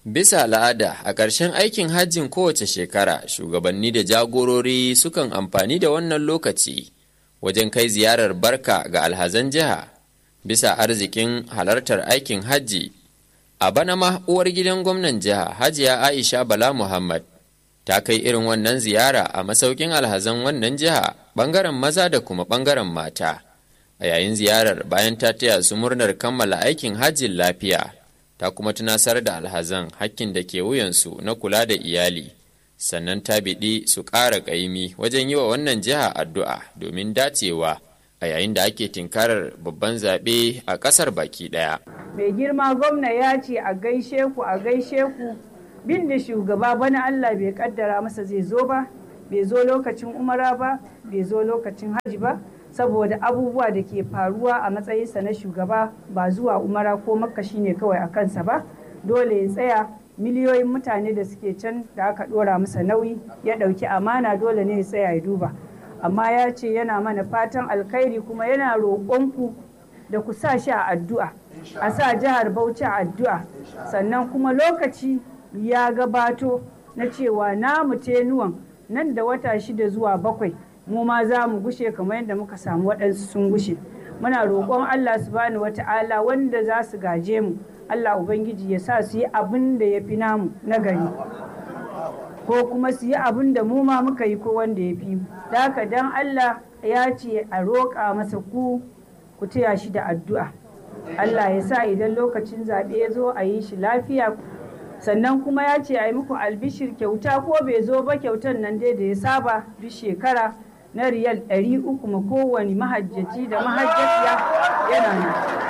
Bisa al'ada a ƙarshen aikin hajjin kowace shekara shugabanni da jagorori sukan amfani da wannan lokaci wajen kai ziyarar barka ga alhazan jiha bisa arzikin halartar aikin hajji. A bana ma uwar gidan gwamnan jiha Hajiya Aisha Bala Muhammad ta kai irin wannan ziyara a masaukin alhazan wannan jiha ɓangaren maza da kuma ɓangaren mata. A yayin ziyarar bayan ta taya su murnar kammala aikin hajjin lafiya. ta kuma tunasar da alhazan hakkin da ke wuyansu na kula da iyali sannan ta biɗi su ƙara ƙaimi wajen yi wa wannan jiha addu'a domin dacewa a yayin da ake tinkarar babban zaɓe a ƙasar baki ɗaya. mai girma gwamna ya ce a gaishe ku a gaishe ku bin da shugaba bana allah bai kaddara masa zai zo ba bai zo lokacin umara ba bai zo lokacin hajji ba saboda abubuwa da ke faruwa a matsayinsa na shugaba ba zuwa umara ko makka shine kawai a kansa ba dole ya tsaya miliyoyin mutane da suke can da aka dora masa nauyi ya dauki amana dole ne ya tsaya ya duba amma ya ce yana mana fatan alkhairi kuma yana roƙonku da ku sa shi a addu'a a sa jihar bauchi a addu'a sannan kuma lokaci ya gabato na cewa namu tenuwan nan da wata shida zuwa bakwai mu ma za mu gushe kamar yadda muka samu waɗansu sun gushe muna roƙon Allah subhanahu wata'ala wanda za su gaje mu Allah ubangiji ya sa su yi abin da ya fi namu na gari ko kuma su yi abin da mu ma muka yi ko wanda ya fi da haka dan Allah ya ce a roƙa masa ku ku taya shi da addu'a Allah ya sa idan lokacin zaɓe ya zo a yi shi lafiya sannan kuma ya ce a yi muku albishir kyauta ko bai zo ba kyautan nan dai da ya saba duk shekara na riyal ɗari uku ma kowane mahajjaci da mahajjaciya yana nan.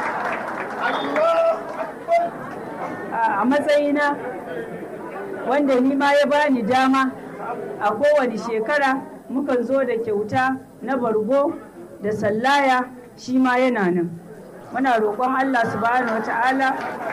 A matsayina wanda ni ma ya bani dama a kowane shekara mukan zo da kyauta na bargo da sallaya shi ma yana nan. Muna roƙon Allah subhanahu wa ta'ala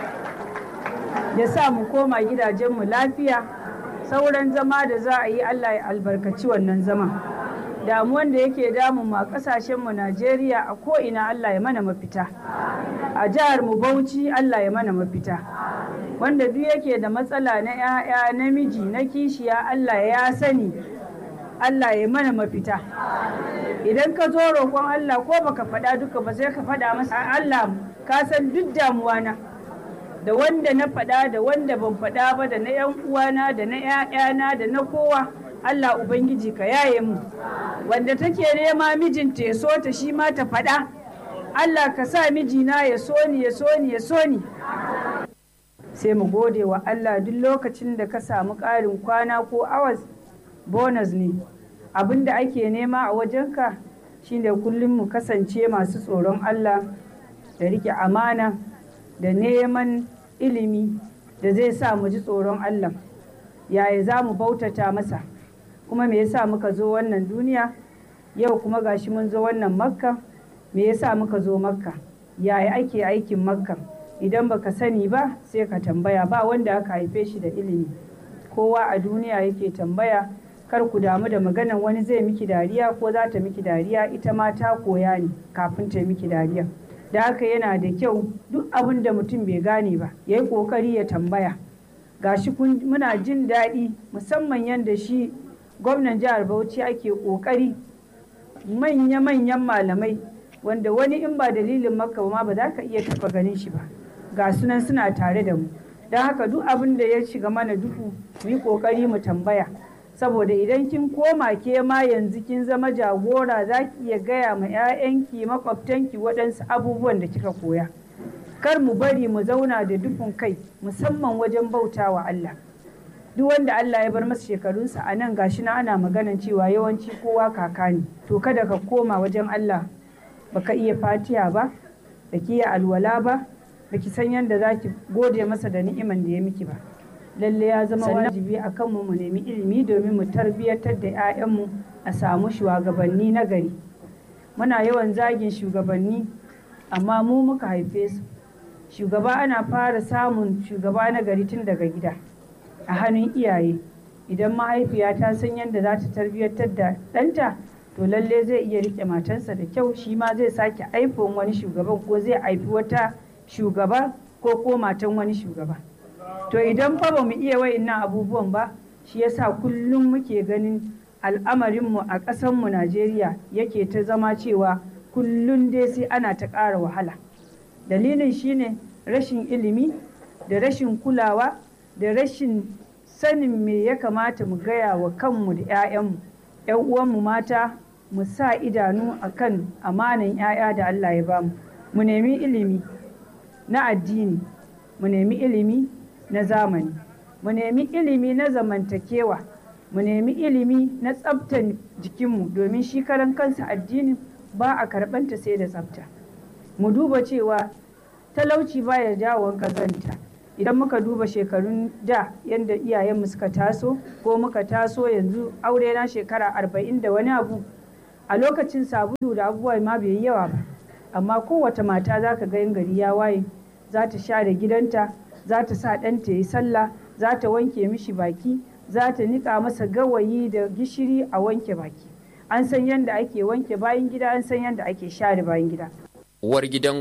ya sa mu koma gidajenmu lafiya sauran zama da za a yi Allah ya albarkaci wannan zama. damuwan da yake damun ma kasashenmu Najeriya a ko'ina Allah ya mana mafita. A jihar mu Bauchi Allah ya mana mafita. Wanda duk yake da matsala na ‘ya'ya namiji na kishiya Allah ya sani Allah ya mana mafita. Idan ka zo roƙon Allah ko baka faɗa duka ba sai ka faɗa masa Allah ka san duk damuwa na. Da wanda na faɗa da wanda ban faɗa ba da na ‘yan uwana da na ‘ya'yana da na kowa. Allah Ubangiji ka yaye mu wanda take nema mijinta ya so ta shi ma ta faɗa Allah ka sa mijina ya so ni ya so ni ya so ni sai mu gode wa Allah duk lokacin da ka samu ƙarin kwana ko awas bonus ne abin da ake nema a wajenka shine kullum mu kasance masu tsoron Allah da rike amana da neman ilimi da zai sa mu ji tsoron Allah yaya za mu bautata masa kuma me yasa muka zo wannan duniya yau kuma gashi mun zo wannan makka me yasa muka zo makka yaya ake aikin makka idan baka sani ba sai ka tambaya ba wanda aka haife shi da ilimi kowa a duniya yake tambaya kar ku damu da maganan wani zai miki dariya ko za ta miki dariya ita ma ta koya ne kafin ta miki dariya da haka yana da kyau duk abin da mutum bai gane ba ya yi ƙoƙari ya tambaya gashi muna jin daɗi musamman yadda shi gwamnan jihar bauchi ake kokari manya-manyan malamai wanda wani in ba dalilin makka ma ba za ka iya taba ganin shi ba ga sunan suna tare da mu don haka duk abin da ya shiga mana duhu mu yi kokari mu tambaya saboda idan kin koma ke ma yanzu kin zama jagora za ki iya gaya ma 'ya'yanki makwabtanki waɗansu abubuwan da kika koya kar mu bari mu zauna da dufin kai musamman wajen bautawa Allah duk wanda Allah ya bar masa shekarunsa a nan gashi na ana maganan cewa yawanci kowa kaka ne to kada ka koma wajen Allah baka iya fatiya ba baki iya alwala ba baki san yadda za ki gode masa da ni'iman da ya miki ba lalle ya zama wajibi a kanmu mu nemi ilimi domin mu tarbiyyatar da 'ya'yanmu a samu shugabanni na gari muna yawan zagin shugabanni amma mu muka haife su shugaba ana fara samun shugaba na gari tun daga gida a hannun iyaye idan mahaifiya ta san yadda za ta tarbiyyantar da ɗanta to lalle zai iya rike matarsa da kyau shi ma zai sake aifin wani shugaban ko zai aifi wata shugaba ko ko matan wani shugaba to idan fa ba mu iya wa'innan abubuwan ba shi yasa kullum muke ganin al'amarinmu a ƙasanmu najeriya yake ta zama cewa kullum dai sai ana ta ƙara wahala dalilin shine rashin ilimi da rashin kulawa da rashin sanin me ya kamata mu gaya wa kanmu da 'ya'yanmu 'yan uwanmu mata mu sa idanu a kan amanan 'ya'ya da Allah ya bamu mu nemi ilimi na addini mu nemi ilimi na zamani mu nemi ilimi na zamantakewa mu nemi ilimi na tsaftan jikinmu domin shi karan kansa addinin ba a karɓanta sai da tsafta mu duba cewa talauci baya jawo ƙazanta idan muka duba shekarun da yadda iyayenmu suka taso ko muka taso yanzu aure na shekara arba'in da wani abu a lokacin sabulu da abubuwa ma bai yi yawa ba amma kowace mata za ka ga gari ya waye za ta share gidanta za ta sa ɗanta ya yi sallah za ta wanke mishi baki za ta niƙa masa gawayi da gishiri a wanke baki an san yadda ake wanke bayan gida an san yadda ake share bayan gida uwar gidan